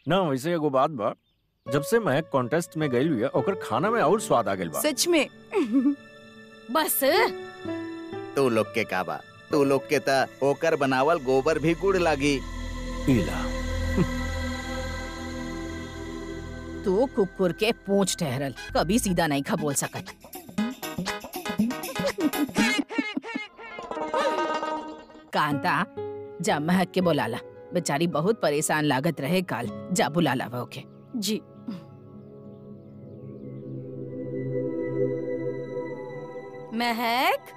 ना वैसे एगो बात बा जब से मैं कॉन्टेस्ट में गई हुई ओकर खाना में और स्वाद आ गइल बा सच में बस तू लोग के का बा तू लोग के ता ओकर बनावल गोबर भी गुड़ लागी इला तू कुकुर के पूंछ ठहरल कभी सीधा नहीं खा बोल सकत कांता जा महक के बोलाला बेचारी बहुत परेशान लागत रहे काल जा बुलाला वो के जी महक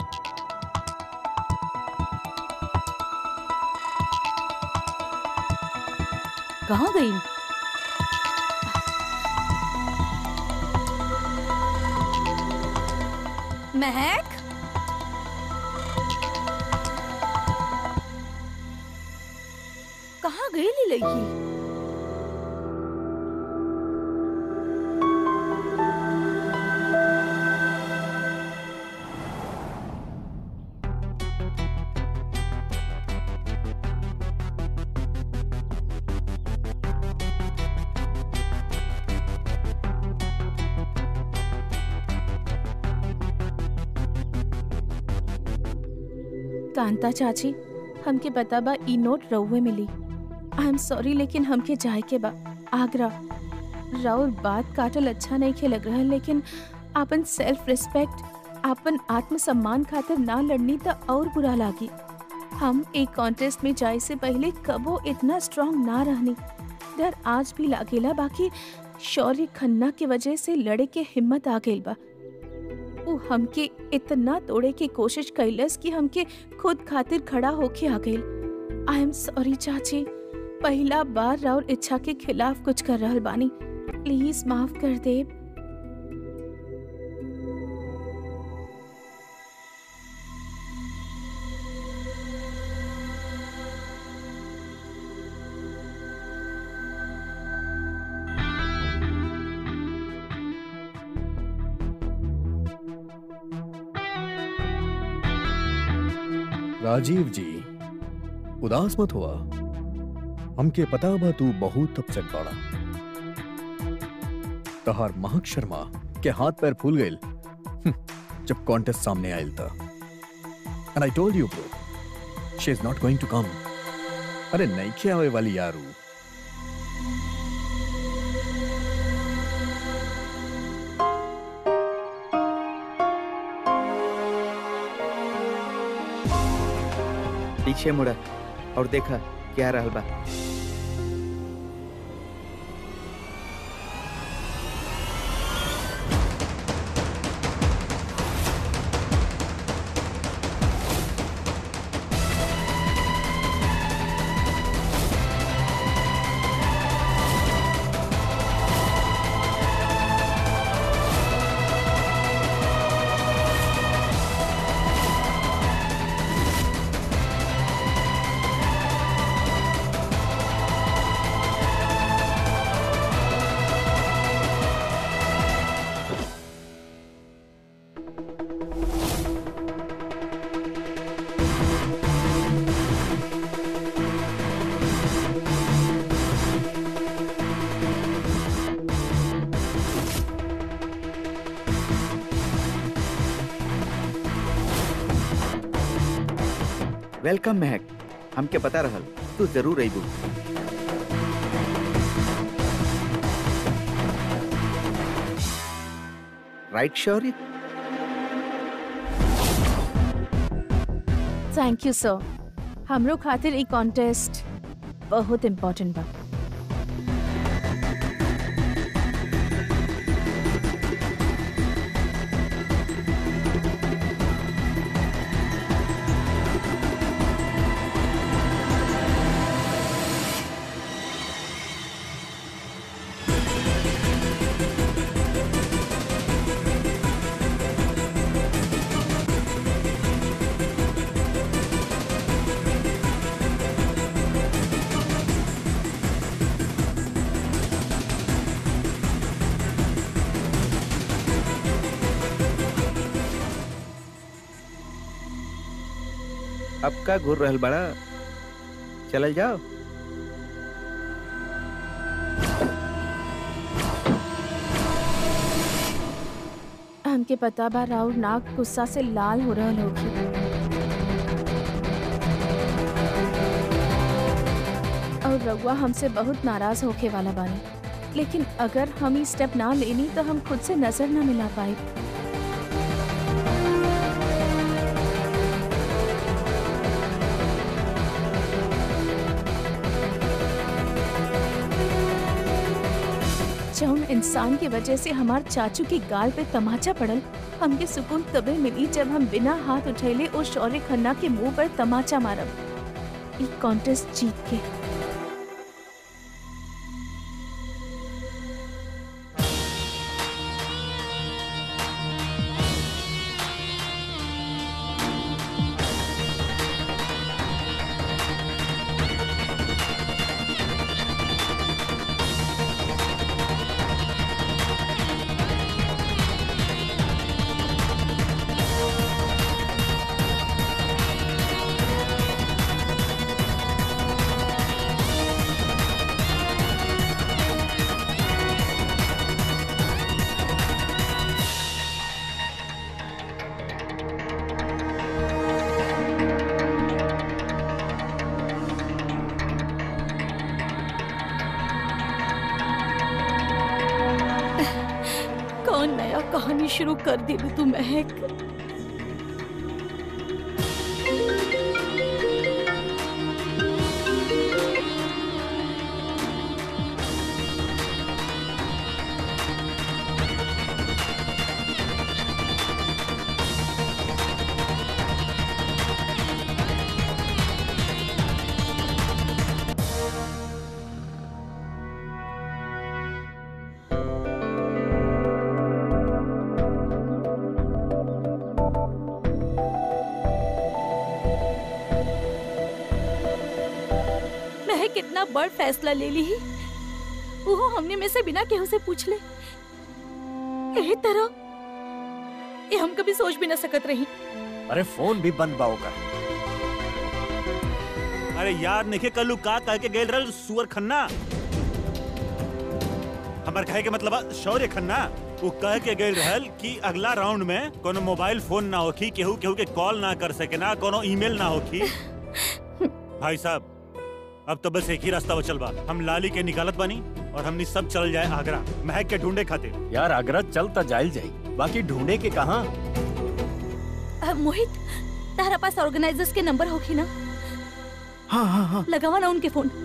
कहाँ गई महक कहाँ गई ली लगी कांता चाची हमके पता बा ई नोट रउवे मिली आई एम सॉरी लेकिन हमके जाए के बा आगरा राउर बात काटल अच्छा नहीं खे लग रहा लेकिन आपन सेल्फ रिस्पेक्ट आपन आत्मसम्मान खातिर ना लड़नी त और बुरा लागी हम एक कॉन्टेस्ट में जाए से पहले कबो इतना स्ट्रांग ना रहनी डर आज भी लागेला बाकी शौर्य खन्ना के वजह से लड़े के हिम्मत आ गइल बा उ हमके इतना तोड़े की कोशिश कैलस कि हमके खुद खातिर खड़ा होके आ गइल आई एम सॉरी चाची पहला बार राउर इच्छा के खिलाफ कुछ कर रहल बानी प्लीज माफ कर दे राजीव जी उदास मत हुआ हमके पता बा तू बहुत अपसेट बाड़ा तहार महक शर्मा के हाथ पैर फूल गइल हम्म, जब कॉन्टेस्ट सामने आयल था and I told you bro she is not going to come अरे नहीं के आवे वाली यारू पीछे मुड़ा और देखा क्या रहल बा वेलकम महक हमके पता रहल तू जरूर अइबू right Shaurya thank you sir हमरो खातिर ई कॉन्टेस्ट बहुत इम्पोर्टेंट बा अब का घूर रहल बड़ा चलल जाओ हमके पता बा राउर नाक गुस्सा से लाल हो रहल होगी और रउआ हमसे बहुत नाराज होके वाला बानी लेकिन अगर हम ई स्टेप ना लेनी तो हम खुद से नजर ना मिला पाए जौन इंसान की वजह से हमार चाचू की गाल पे तमाचा पड़ल हमके सुकून तबे मिली जब हम बिना हाथ उठैले और शौर्य खन्ना के मुंह पर तमाचा मारब ई कॉन्टेस्ट जीत के कौन नया कहानी शुरू कर दी तू महक महक कितना बड़ फैसला ले ली ही वो हमने में से बिना केहू से पूछ ले एही तरह ये हम कभी सोच भी न सकत रही अरे फोन भी बंद बाओ का अरे यार निखे कल्लू का कह के गेल रहल सुअर खन्ना हमार कहे के मतलब बा शौर्य खन्ना वो कह के गेल रहल कि अगला राउंड में कोनो मोबाइल फोन ना होखी केहू केहू के कॉल ना कर सके ना कोनो ईमेल ना होखी भाई साहब अब तो बस एक ही रास्ता बचल बा हम लाली के निकालत बानी और हमनी सब चल जाए आगरा महक के ढूंढे खातिर यार आगरा चलता जाइल जाई बाकी ढूंढे के कहा अ, मोहित तारा पास ऑर्गेनाइजर्स के नंबर होखी ना हाँ हाँ हाँ लगावा ना उनके फोन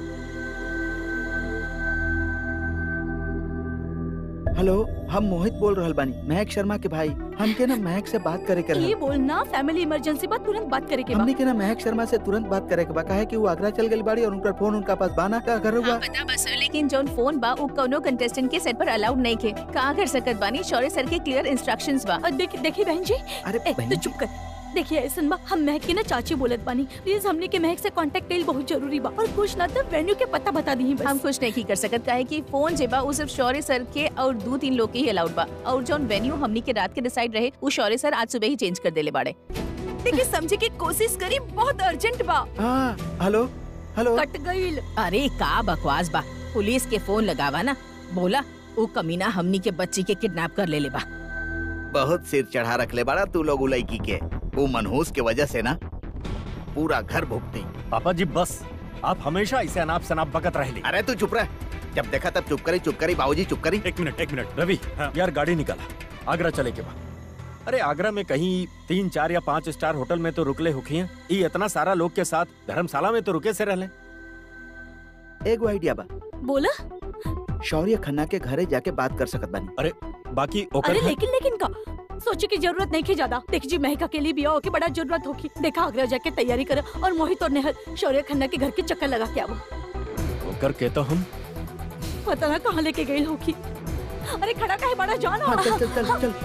हेलो हम मोहित बोल रहल बानी महक शर्मा के भाई हमके ना महक से बात करे के ये रहल बोलना फैमिली इमरजेंसी बात तुरंत बात करे के बा हमने के ना महक शर्मा से तुरंत बात करे के बा काहे कि वो आगरा चल गई बाड़ी और उनका फोन उनका पास बाना का घर हुआ हाँ, पता बस लेकिन जौन फोन बा उ कौनो कंटेस्टेंट के सेट पर अलाउड नहीं के का कर सकत बानी शौर्य सर के क्लियर इंस्ट्रक्शंस बा और देख देखी बहन जी अरे ए, बहन तो जी, चुप कर देखिए ऐसन बा हम महक के ना चाची बोलत बानी प्लीज हमने के महक से कांटेक्ट कईल बहुत जरूरी बा और कुछ ना तो वेन्यू के पता बता दी बस हम कुछ नहीं कर सकत काहे कि फोन जे बा उ सिर्फ शौर्य सर के और दो तीन लोग के ही अलाउड बा और जौन वेन्यू हमनी के रात के डिसाइड रहे उ शौर्य सर आज सुबह ही चेंज कर देले बाड़े देखिए समझे की कोशिश करी बहुत अर्जेंट बा हाँ हेलो हेलो कट गईल अरे का बकवास बा पुलिस के फोन लगावा ना बोला वो कमीना हमनी के बच्ची के किडनैप कर ले ले बा बहुत सिर चढ़ा रख ले बाड़ा तू लोग उलैकी के वो मनहूस के वजह से ना पूरा घर भुगती पापा जी बस आप हमेशा इसे अनाप शनाप बकत रहे अरे तू चुप रह जब देखा तब चुप करी चुप करी बाबूजी चुप करी एक मिनट एक मिनट रवि हाँ। यार गाड़ी निकाला आगरा चले के बाद अरे आगरा में कहीं तीन चार या पाँच स्टार होटल में तो रुकले होखी हैं ये इतना सारा लोग के साथ धर्मशाला में तो रुके से रहले एगो आइडिया बा बोला शौर्य खन्ना के घरे जाके बात कर सकत बानी बाकी ओकर अरे घर- लेकिन लेकिन का सोचे की जरूरत नहीं की ज्यादा देख जी महका के लिए भी आओ के बड़ा जरूरत होगी देखा आगरा जाके तैयारी करे और मोहित और नेहल शौर्य खन्ना के घर के चक्कर लगा के आवो ओकर के तो हम पता ना कहाँ लेके गई होगी अरे खड़ा का है बड़ा जान हाँ चल चल चल चल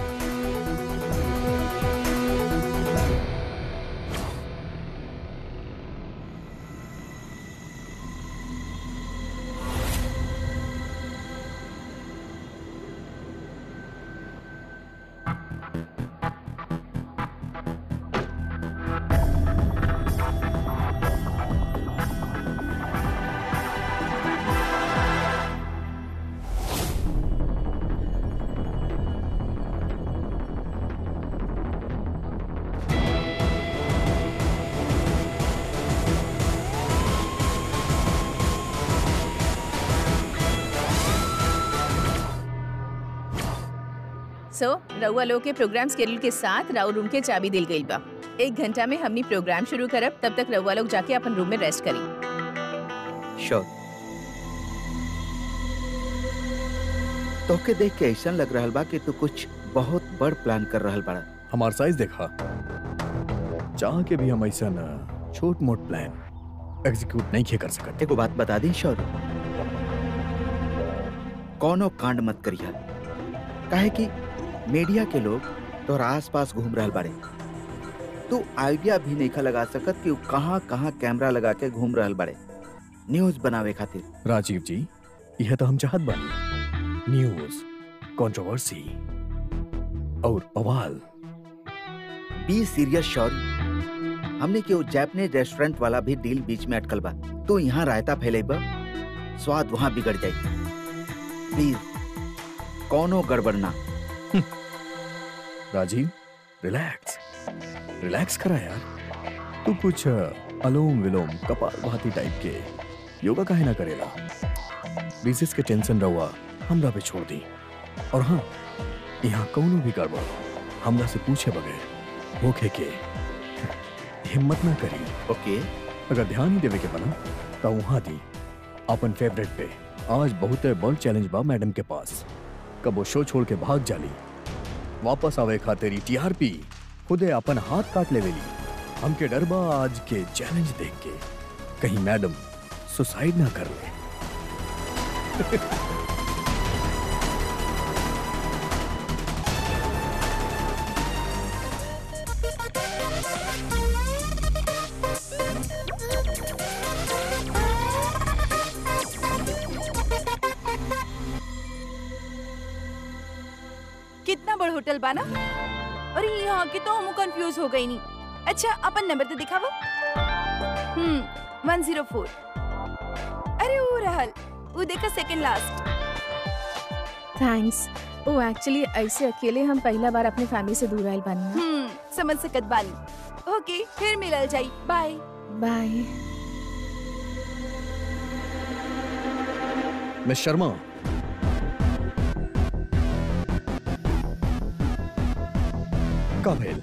सो रउआ लोग के प्रोग्राम स्केड्यूल के साथ राउ रूम के चाबी दिल गई बा एक घंटा में हमनी प्रोग्राम शुरू करब तब तक रउआ लोग जाके अपन रूम में रेस्ट करी श्योर तोके देख के ऐसा लग रहल बा कि तू कुछ बहुत बड़ प्लान कर रहल बाड़ा हमार साइज देखा चाह के भी हम ऐसा न छोट मोट प्लान एग्जीक्यूट नहीं खे कर सकते एगो बात बता दी शौर्य कौनो कांड मत करिया काहे कि मीडिया के लोग तोहरा आस पास घूम रहल बाड़े तू आइडिया भी नहीं लगा सकत कि उ कहाँ कहाँ कैमरा लगा के घूम रहल बाड़े न्यूज बनावे खातिर राजीव जी यह तो हम चाहत बानी न्यूज कंट्रोवर्सी और बवाल बी सीरियस शौर्य हमने के जैपनीज रेस्टोरेंट वाला भी डील बीच में अटकल बा तू यहाँ रायता फैलेबा स्वाद वहाँ बिगड़ जाई प्लीज कौनो गड़बड़ ना राजीव रिलैक्स रिलैक्स करा यार तू कुछ अलोम विलोम कपाल भाती टाइप के योगा काहे ना करेला बिजनेस के टेंशन रहुआ हमरा पे छोड़ दी और हाँ यहाँ कौनो भी गड़बड़ हमरा से पूछे बगैर होखे के हिम्मत ना करी ओके अगर ध्यान ही देवे के बना तो वहां दी अपन फेवरेट पे आज बहुत बड़ चैलेंज बा मैडम के पास कब वो शो छोड़ के भाग जाली वापस आवे खातिर टीआरपी खुदे अपन हाथ काट लेवेली हमके डर बा आज के चैलेंज देख के कहीं मैडम सुसाइड ना कर ले कितना बड़ होटल बाना अरे यहाँ के तो हम कंफ्यूज हो गई नहीं अच्छा अपन नंबर तो दिखावा हम्म वन जीरो फोर अरे वो रहल वो देखा सेकंड लास्ट थैंक्स ओ एक्चुअली ऐसे अकेले हम पहला बार अपने फैमिली से दूर आयल बानी ना। हम्म समझ सकत बानी ओके फिर मिलल जाई बाय बाय मिस शर्मा का भेल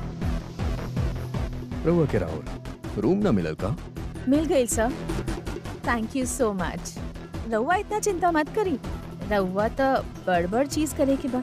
रहुआ के राहुल रूम ना मिलल का मिल गई सर थैंक यू सो मच रउआ इतना चिंता मत करी रउआ तो बड़ बड़ चीज करे के बा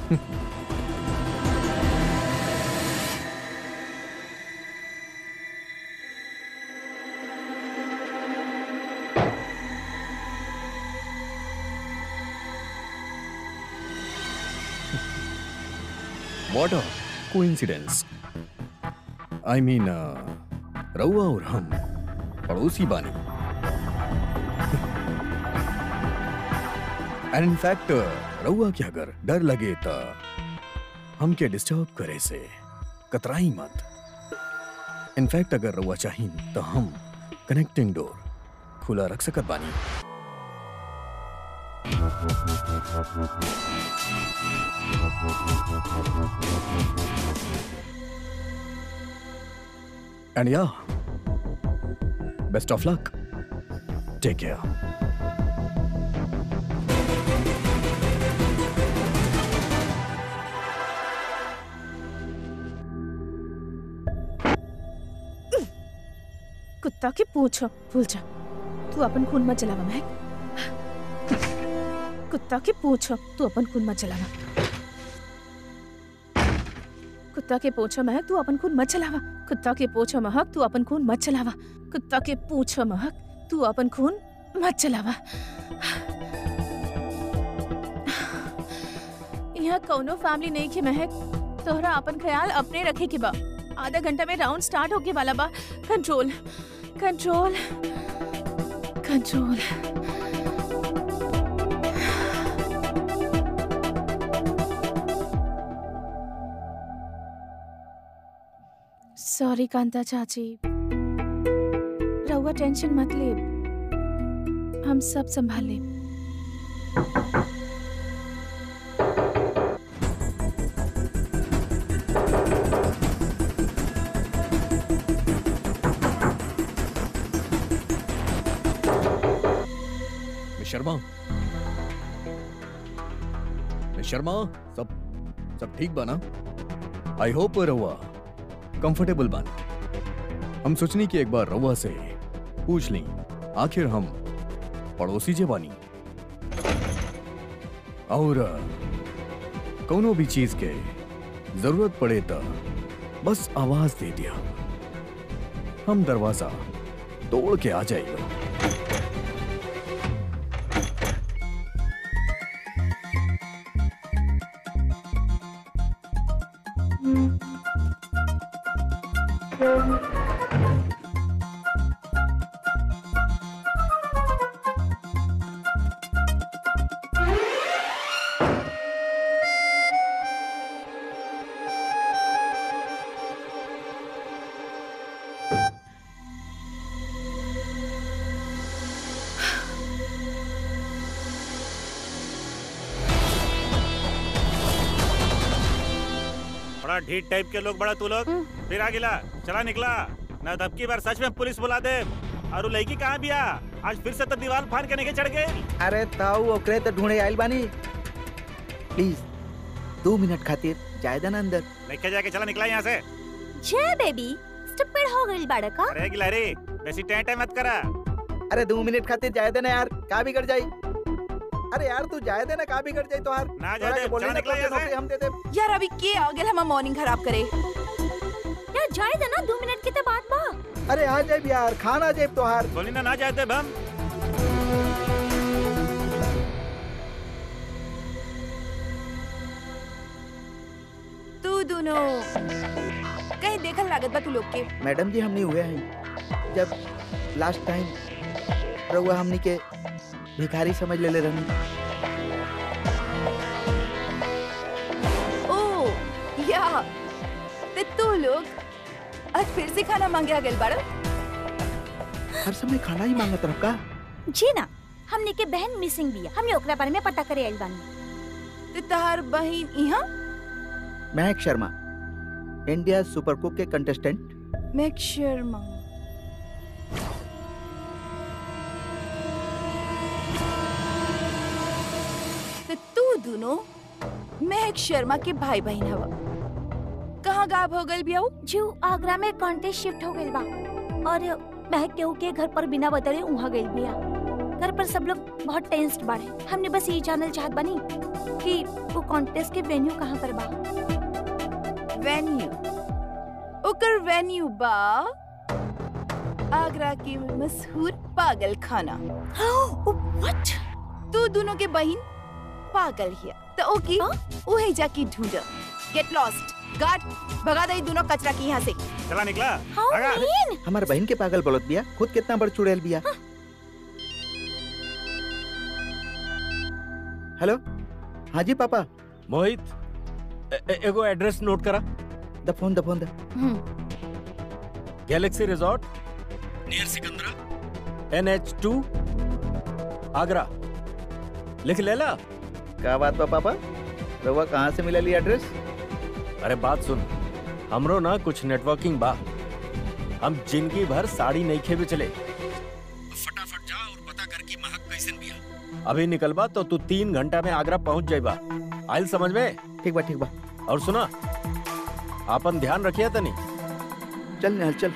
What a coincidence. I mean, रउआ और हम पड़ोसी बानी एंड इनफैक्ट रउआ के अगर डर लगे त हमके डिस्टर्ब करे से कतराई मत इनफैक्ट अगर रउआ चाहिन तो हम कनेक्टिंग डोर खुला रख सकत बानी And yeah, best of luck. Take care. कुत्ता के पूछो भूल जा तू अपन खून मत चलावा महक कुत्ता के पूछो तू अपन खून मत चलावा कुत्ता के पूछो महक तू अपन खून मत चलावा कुत्ता के पूछो महक तू अपन खून मत चलावा कुत्ता के पूछो महक तू अपन खून मत चलावा यहाँ कौनो फैमिली नहीं के महक तोहरा अपन ख्याल अपने रखे के बा आधा घंटा में राउंड स्टार्ट होके वाला बा कंट्रोल कंट्रोल कंट्रोल सॉरी कांता चाची रहुआ टेंशन मत ले हम सब संभाल ले मिस शर्मा मिस शर्मा सब सब ठीक बा ना आई होप रहुआ कंफर्टेबल बन हम सोचनी कि एक बार रहुआ से पूछ ली आखिर हम पड़ोसी जे बानी और कोनो भी चीज के जरूरत पड़े तो बस आवाज दे दिया हम दरवाजा तोड़ के आ जाएगा बड़ा ढीठ टाइप के लोग बड़ा तू लोग फिर आ गिला चला निकला ना तब की बार सच में पुलिस बुला दे और वो लड़की कहाँ बिया आज फिर से तो दीवार फाड़ के नहीं चढ़ गए अरे ताऊ ओकरे तो ढूंढे आइल बानी प्लीज दो मिनट खातिर जाए देना अंदर लेके जाके चला निकला यहाँ से जय बेबी स्टूपिड हो गई बाड़ा का अरे गिला रे वैसी टें टें मत करा अरे दो मिनट खातिर जाए देना यार का बिगड़ जाई अरे यार तू जाए देना का बिगड़ जाई तो यार ना तोरा जाए के दे, बोली चला ना निकला तो यहाँ नौकरी से हम दे दे यार अभी के आ गेल हम मॉर्निंग खराब करे यार जाए देना दो मिनट के तो बात बा अरे आ जाए यार खाना जाए तो यार बोली ना ना जाते हम तू दोनों कहीं देखल लागत बा तू लोग के मैडम जी हमने हुए हैं जब लास्ट टाइम रहुआ हमनी के भिखारी समझ ले ले रहनी ओ या ते तू लोग आज फिर से खाना मांगे आ गेल बाड़ा हर समय खाना ही मांगत रह का जी ना हमने के बहन मिसिंग बिया हमने ओकरा बारे में पता करे आइल बानी ते तहार बहिन इहाँ Mahak Sharma India super cook के कंटेस्टेंट मैक शर्मा ते तू दोनों महक शर्मा के भाई बहन हवा कहाँ गायब हो गई बियाऊ जीव आगरा में कॉन्टेस्ट शिफ्ट हो गइल बा और महक केहू के घर पर बिना बताए उहाँ गइल बिया घर पर सब लोग बहुत टेंस्ड बाड़े हमने बस यही जानल चाहत बानी कि वो कॉन्टेस्ट के वेन्यू कहाँ पर बा वेन्यू ओकर वेन्यू बा आगरा के मशहूर पागल खाना व्हाट तू दोनों के बहन पागल हिया तो ओके उहे जाके ढूंढ गेट लॉस्ट गार्ड भगा दे दोनों कचरा की यहाँ से चला निकला हाउ भागा। मीन हमार बहन के पागल बोलत बिया खुद कितना बड़ चुड़ैल बिया हेलो हाँ जी पापा मोहित ए- ए- एगो एड्रेस नोट करा द फोन द फोन द Galaxy resort near Sikandra N H two Agra लिख लेला का बात बा पापा रहुआ कहाँ से मिलली एड्रेस अरे बात सुन हमरो ना कुछ नेटवर्किंग बा हम जिंदगी भर साड़ी नहीं खेबे चले फटाफट जा और पता कर कि महक कैसन बिया अभी निकलबा तो तू तीन घंटा में आगरा पहुंच जाइबा आयल समझ में ठीक बा ठीक बा और सुना आपन ध्यान रखिया तनी चल निहाल चल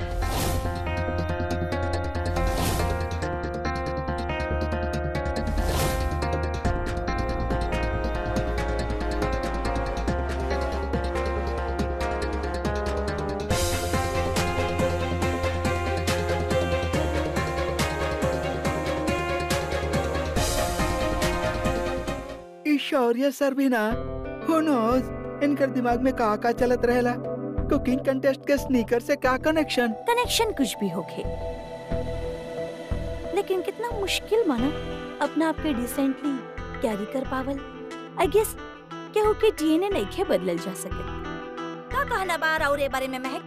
ई शौर्य सर भी ना who knows इनकर दिमाग में का का चलत रहेला कुकिंग कंटेस्ट के स्नीकर से का कनेक्शन कनेक्शन कुछ भी होखे लेकिन कितना मुश्किल मानो अपना आप के डिसेंटली कैरी कर पावल आई गेस केहू के डीएनए नहीं खे बदलल जा सके का कहना बार और ए बारे में महक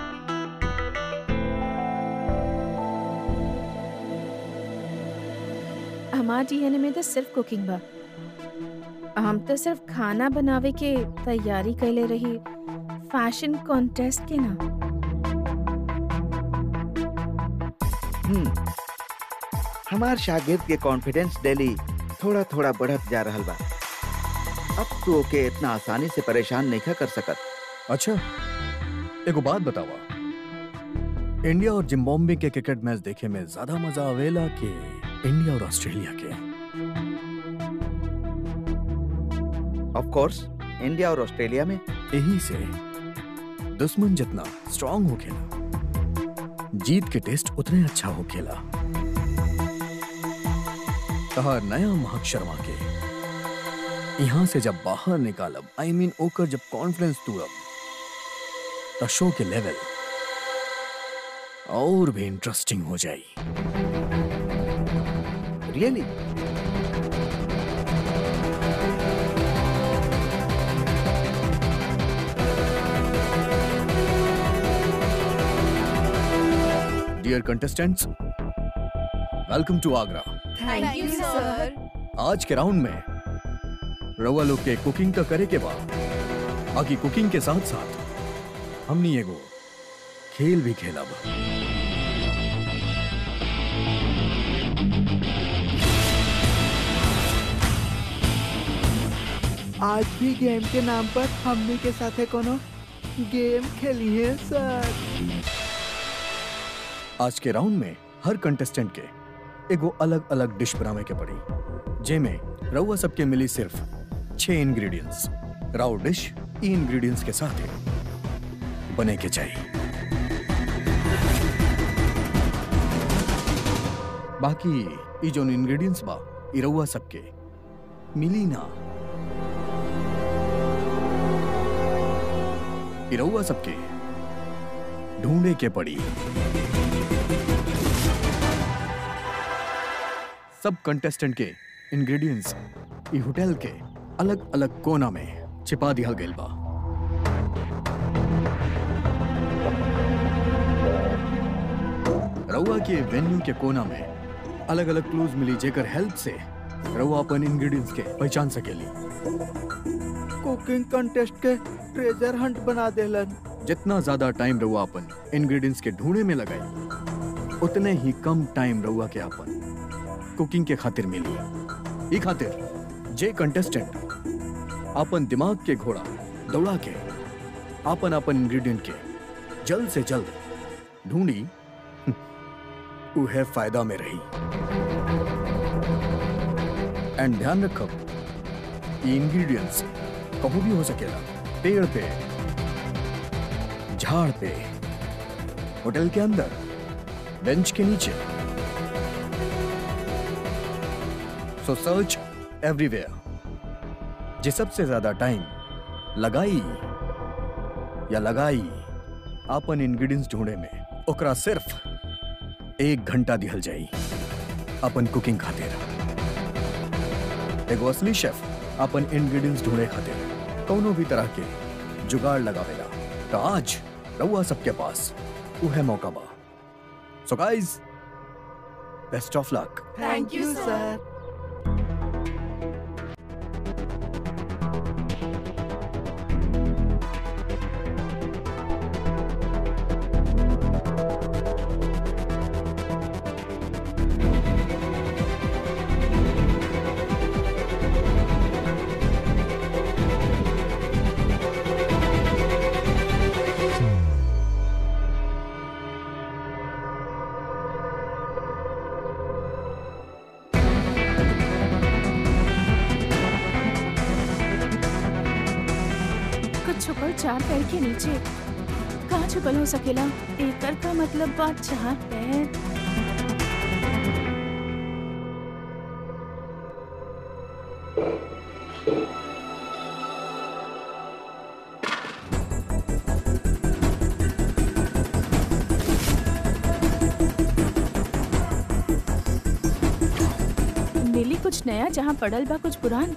हमार डीएनए में तो सिर्फ कुकिंग बा हम तो सिर्फ खाना बनावे के तैयारी कैले रही फैशन कॉन्टेस्ट के ना हम्म हमार शागिर्द के कॉन्फिडेंस डेली थोड़ा थोड़ा बढ़त जा रहल बा अब तू ओके इतना आसानी से परेशान नहीं कर सकत अच्छा एगो बात बतावा इंडिया और जिम्बाब्वे के क्रिकेट मैच देखे में ज्यादा मजा आवेला कि इंडिया और ऑस्ट्रेलिया के ऑफ कोर्स इंडिया और ऑस्ट्रेलिया में यही से दुश्मन जितना स्ट्रांग होखेला जीत के टेस्ट उतने अच्छा होखेला कहा नया महक शर्मा के यहाँ से जब बाहर निकालब आई मीन ओकर जब कॉन्फिडेंस तूरब त शो के लेवल और भी इंटरेस्टिंग हो जाई really dear contestants welcome to Agra thank you sir आज के राउंड में रवा लोग के कुकिंग का करे के बाद बाकी कुकिंग के साथ साथ हमनी एगो खेल भी खेलब आज भी गेम के नाम पर हमनी के साथे कोनो गेम खेली है सर आज के राउंड में हर कंटेस्टेंट के एगो अलग अलग डिश बनावे के पड़ी जेमे रउआ सबके मिली सिर्फ छह इंग्रेडिएंट्स राउ डिश ई इंग्रेडिएंट्स के साथ ही बने के चाहिए बाकी ई जोन इंग्रेडिएंट्स बा ई रउआ सबके मिली ना ई रउआ सबके ढूंढे के पड़ी सब कंटेस्टेंट के इंग्रेडिएंट्स ई होटल के अलग अलग कोना में छिपा दिया गइल बा रउआ के वेन्यू के कोना में अलग अलग क्लूज मिली जेकर हेल्प से रउआ अपन इंग्रेडिएंट्स के पहचान सकेली कुकिंग कंटेस्ट के ट्रेजर हंट बना देलन जितना ज्यादा टाइम रउआ अपन इंग्रेडिएंट्स के ढूंढे में लगाई उतने ही कम टाइम रउआ के अपन कुकिंग के खातिर मिली ई खातिर जे कंटेस्टेंट अपन दिमाग के घोड़ा दौड़ा के अपन अपन इंग्रेडिएंट के जल्द से जल्द ढूंढी उहे फायदा में रही एंड ध्यान रखब ये इंग्रेडिएंट्स कहूं भी हो सकेला पेड़ पे झाड़ पे होटल के अंदर बेंच के नीचे सो सर्च एवरीवेयर जे सबसे ज्यादा टाइम लगाई या लगाई आपन इंग्रेडिएंट्स ढूंढे में ओकरा सिर्फ एक घंटा दिहल जाई अपन कुकिंग खातिर एगो असली शेफ अपन इंग्रेडिएंट्स ढूंढे खातिर कौनो भी तरह के जुगाड़ लगावेला तो आज रउआ सबके पास उहे मौका बा so guys best of luck thank you sir कुछ छुपल चार पैर के नीचे कहाँ छुपल हो सकेला एकर का मतलब बा चार पैर मिली कुछ नया जहाँ पड़ल बा कुछ पुरान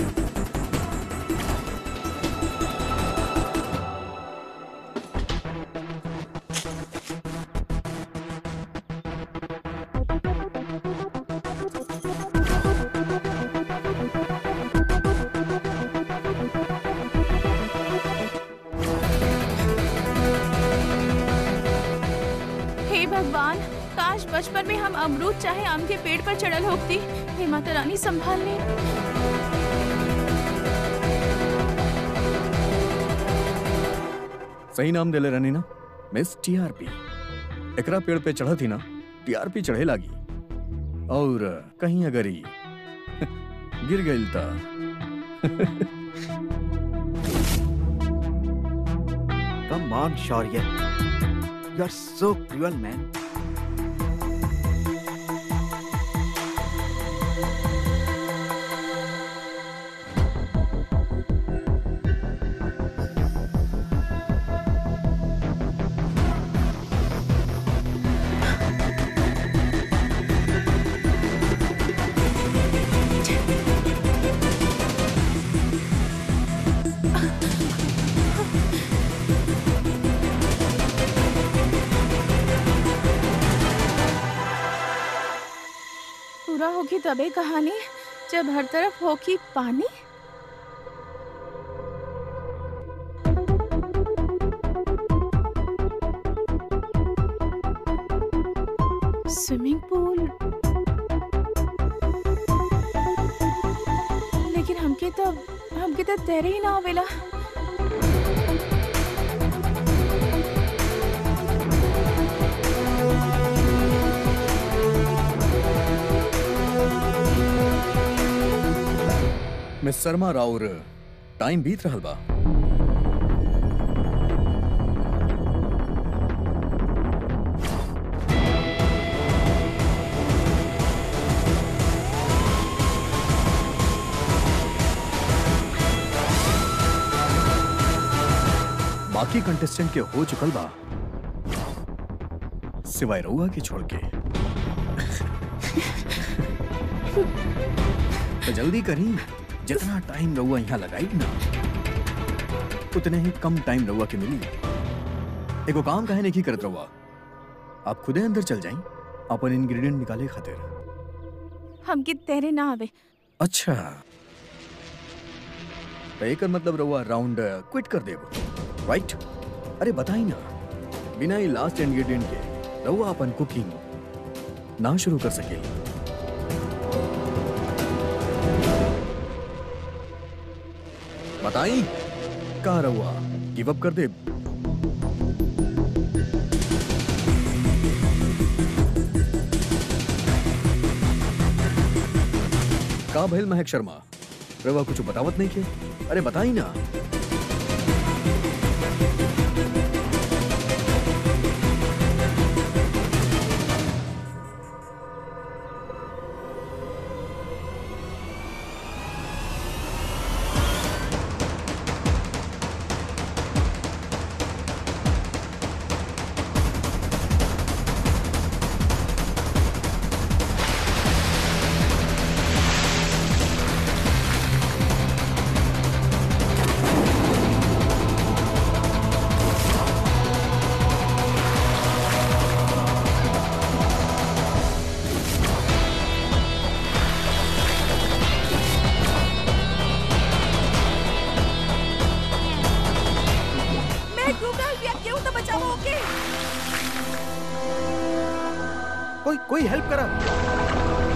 हे भगवान काश बचपन में हम अमरूद चाहे आम के पेड़ पर चढ़ल होती हे माता रानी संभाल ले सही नाम देले रहनी ना मिस टीआरपी एकरा पेड़ पे चढ़ा थी ना टीआरपी चढ़े लागी और कहीं अगर ही गिर गई ता come on Shaurya you are so cruel man पूरा होगी तबे कहानी जब हर तरफ होगी पानी स्विमिंग पूल लेकिन हमके तो हमके तो तैरे ही ना आवेला मिस शर्मा राउर टाइम बीत रहल बा बाकी कंटेस्टेंट के हो चुकल बा सिवाय रउआ के छोड़ के तो जल्दी करी जितना टाइम रउआ यहाँ लगाई ना उतने ही कम टाइम रउआ के मिली एगो काम काहे नहीं करत रउआ आप खुदे अंदर चल जाई अपन इंग्रेडिएंट निकाले खातिर हमके तैरे ना आवे अच्छा तो एकर मतलब रउआ राउंड क्विट कर देब राइट अरे बताई ना बिना ही लास्ट इंग्रेडिएंट के रउआ अपन कुकिंग ना शुरू कर सकेली बताई का रउआ गिव अप कर दे का भइल महक शर्मा रउआ कुछ बतावत नहीं के अरे बताई ना मैं गूगल भी क्यों तो बचाओ ओके कोई कोई हेल्प करा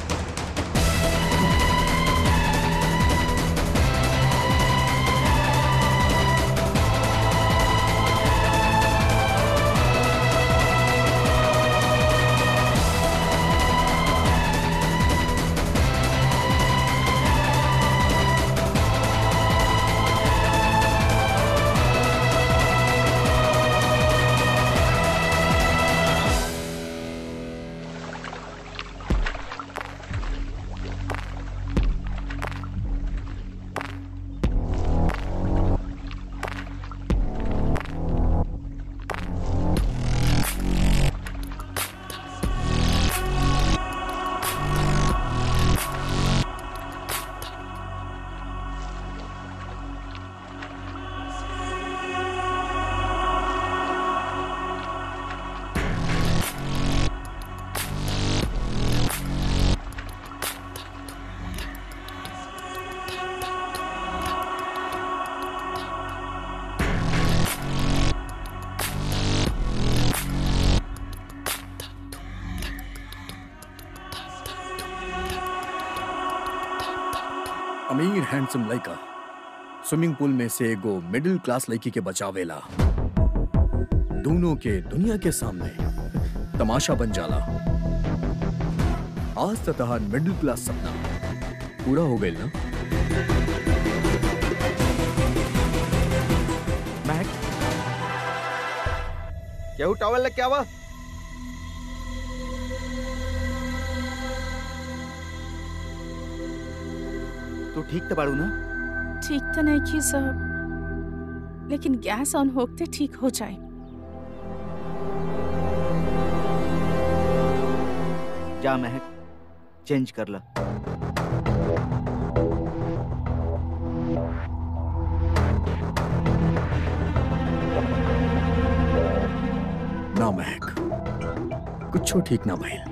मैं अमीर हैंडसम लड़का स्विमिंग पूल में से एगो मिडिल क्लास लड़की के बचावेला दोनों के दुनिया के सामने तमाशा बन जाला आज तो तहार मिडिल क्लास सपना पूरा हो गई ना महक केहू टॉवल लेके आवा तू ठीक तो बाड़ू ना ठीक तो नहीं की सब लेकिन गैस ऑन होते ठीक हो जाए जा महक चेंज कर ला ना महक कुछो ठीक ना भइल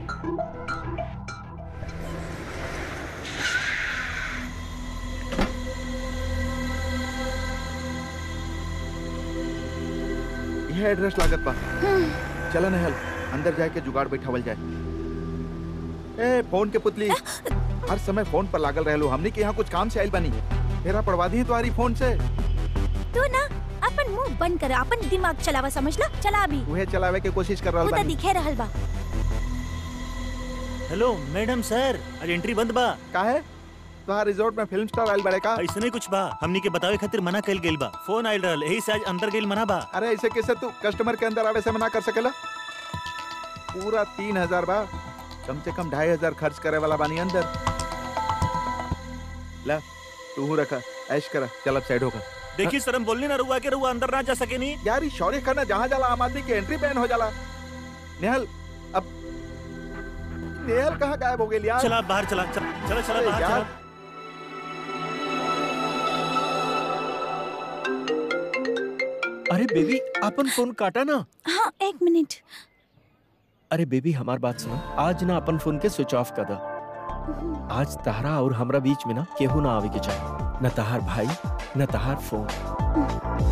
यह एड्रेस लागत बा चला नहल अंदर जाके जुगाड़ बैठावल जाए ए फोन के पुतली हर समय फोन पर लागल रहलो हमनी के यहाँ कुछ काम से आइल बानी तेरा पड़वा दी तुम्हारी फोन से तू ना अपन मुंह बंद कर अपन दिमाग चलावा समझला चला अभी उहे चलावे के कोशिश कर रहल तू तो बानी दिखे रहल बा हेलो मैडम सर आज एंट्री बंद बा काहे तुम्हारा रिजॉर्ट में फिल्म स्टार आइल बड़े का ऐसे नहीं कुछ बा हमनी के बतावे खातिर मना कइल गेल बा फोन आइल रहल यही से आज अंदर गेल मना बा अरे ऐसे कैसे तू कस्टमर के अंदर आवे से मना कर सकेला पूरा तीन हजार बा कम से कम ढाई हजार खर्च करे वाला बानी अंदर ला तू रखा ऐश करा चल अब साइड होगा देखी सर हम बोलनी ना रुआ के रुआ अंदर ना जा सके नहीं यार ये शौर्य खाना जहाँ जाला आम आदमी की एंट्री बैन हो जाला नेहल अब नेहल कहाँ गायब हो गई यार चला बाहर चला चला चला चला अरे बाहर यार। चला अरे बेबी अपन फोन काटा ना हाँ एक मिनट अरे बेबी हमार बात सुनो आज ना अपन फोन के स्विच ऑफ कर दो आज तहरा और हमरा बीच में ना केहू ना आवे के चाहिए न तहार भाई न तहार फोन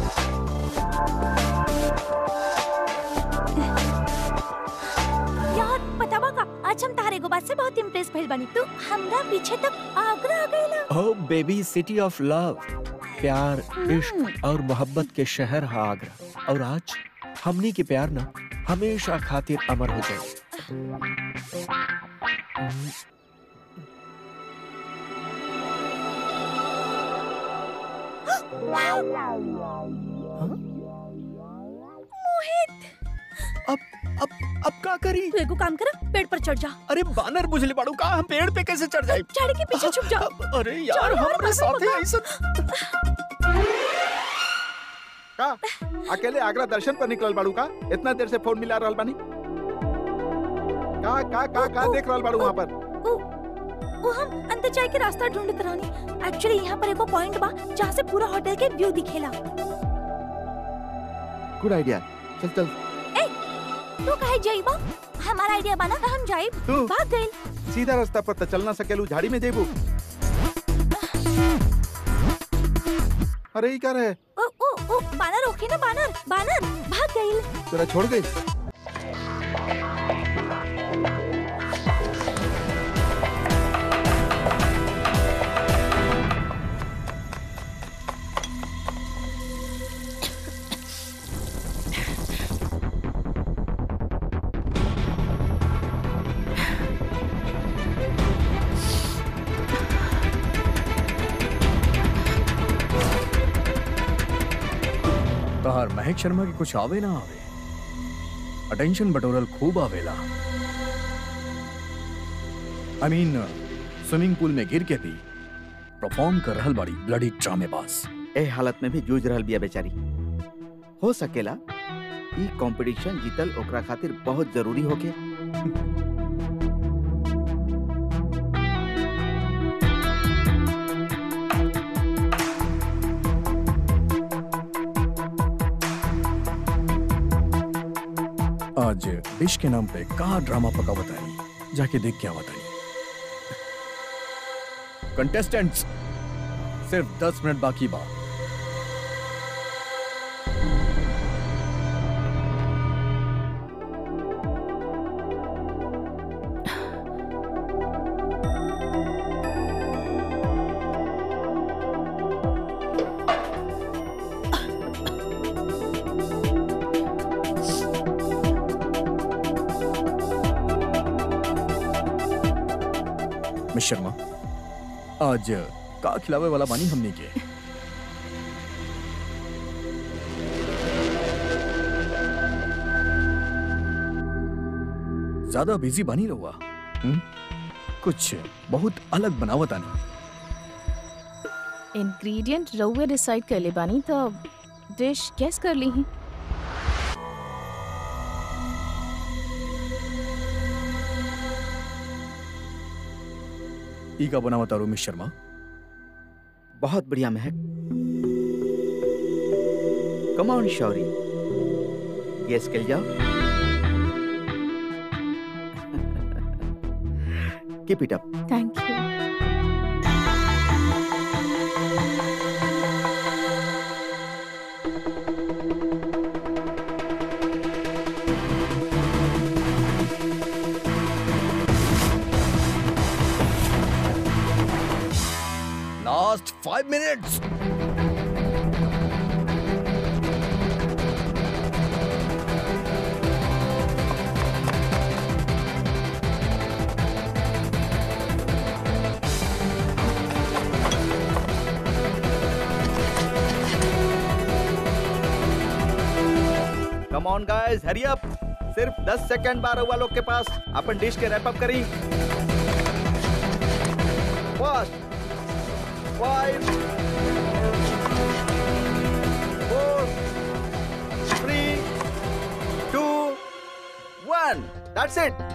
यार बतावा का आज हम तारे को बात से बहुत इम्प्रेस भइल बानी तू हमरा पीछे तक आगरा आ गइला ओ बेबी सिटी ऑफ लव प्यार इश्क और मोहब्बत के शहर है आगरा और आज हमनी के प्यार ना हमेशा खातिर अमर हो जाए अब अब अब का करी तू एगो काम कर पेड़ पर चढ़ जा अरे बानर बुझले बाड़ू का हम पेड़ पे कैसे चढ़ जाए झाड़ी के पीछे छुप जा अरे यार चल यार, हमारे बानर साथे पकड़। ऐसा का अकेले आगरा दर्शन पर निकलल बाड़ू का इतना देर से फोन मिला रहल बानी का का का का देख रहल बाड़ू वहाँ पर वो वो हम अंदर जाए के रास्ता ढूंढत रहनी एक्चुअली यहाँ पर एगो पॉइंट बा जहाँ से पूरा होटल के व्यू दिखेला गुड आइडिया चल चल तू कहे जाइबा हमारा आइडिया बना तो हम जाइब तू भाग गइल सीधा रास्ता पर तो चल ना सकेलू झाड़ी में जेबू अरे ई कर है ओ ओ ओ बानर ओके ना बानर बानर भाग गइल तेरा छोड़ गई तहार महक शर्मा के कुछ आवे ना आवे अटेंशन बटोरल खूब आवेला आई मीन स्विमिंग पूल में गिर के भी परफॉर्म कर रहल बाड़ी ब्लडी ड्रामेबाज ए हालत में भी जूझ रहल बिया बेचारी हो सकेला ई कंपटीशन जीतल ओकरा खातिर बहुत जरूरी होके आज डिश के नाम पे का ड्रामा पका बताई जाके देख के बताई कंटेस्टेंट्स सिर्फ दस मिनट बाकी बा मिस शर्मा आज का खिलावे वाला बानी हमने के ज्यादा बिजी बानी रहुआ हम्म? कुछ बहुत अलग बनावत आनी इंग्रेडिएंट रउए डिसाइड कर ले बानी तो डिश गेस कर ली ही ई का बनावत आरो मिस शर्मा बहुत बढ़िया महक कम ऑन शौरी गेस कर जाओ keep it up thank you last five minutes come on guys hurry up सिर्फ 10 सेकंड बार हुआ लोग के पास अपन डिश के रैप अप करी first five four three two one that's it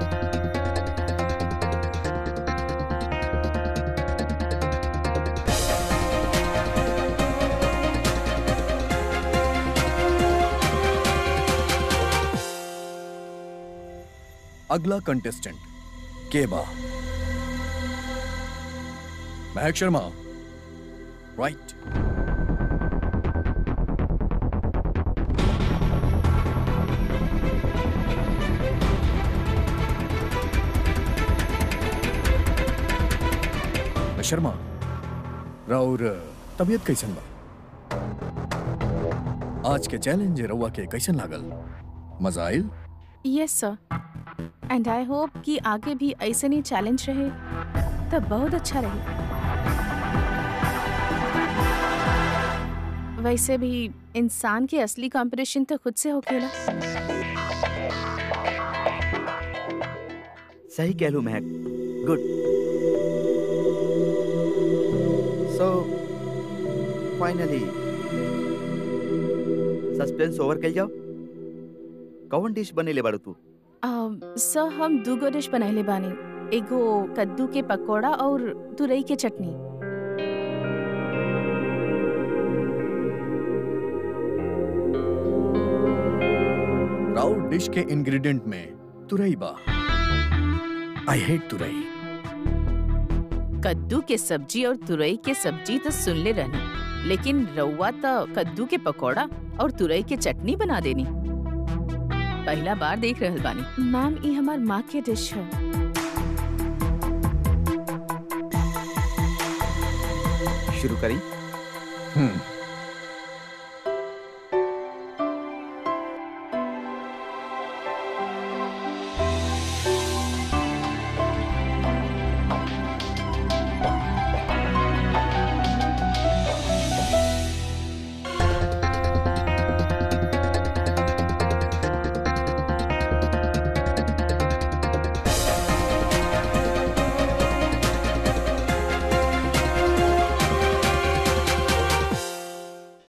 अगला कंटेस्टेंट केबा महक शर्मा राइट शर्मा राउर तबीयत कैसन बा आज के चैलेंज रउआ के कैसन लागल मजा आयल yes sir and I hope कि आगे भी ऐसे नहीं चैलेंज रहे तब बहुत अच्छा रहे वैसे भी इंसान की असली कंपटीशन तो खुद से होकेला सही कह लू Mahak good so finally suspense over कर जाओ कौन डिश बने ले बाड़ू तू सर हम दूगो डिश बनैले बानी एगो कद्दू के पकोड़ा और तुरई के चटनी राउर डिश के इंग्रेडिएंट में तुरई बा आई हेट तुरई कद्दू के सब्जी और तुरई के सब्जी तो सुन ले रहनी लेकिन रउआ तो कद्दू के पकौड़ा और तुरई के चटनी बना देनी पहला बार देख रहल बानी मैम ये हमार माँ के डिश है शुरू करी हम्म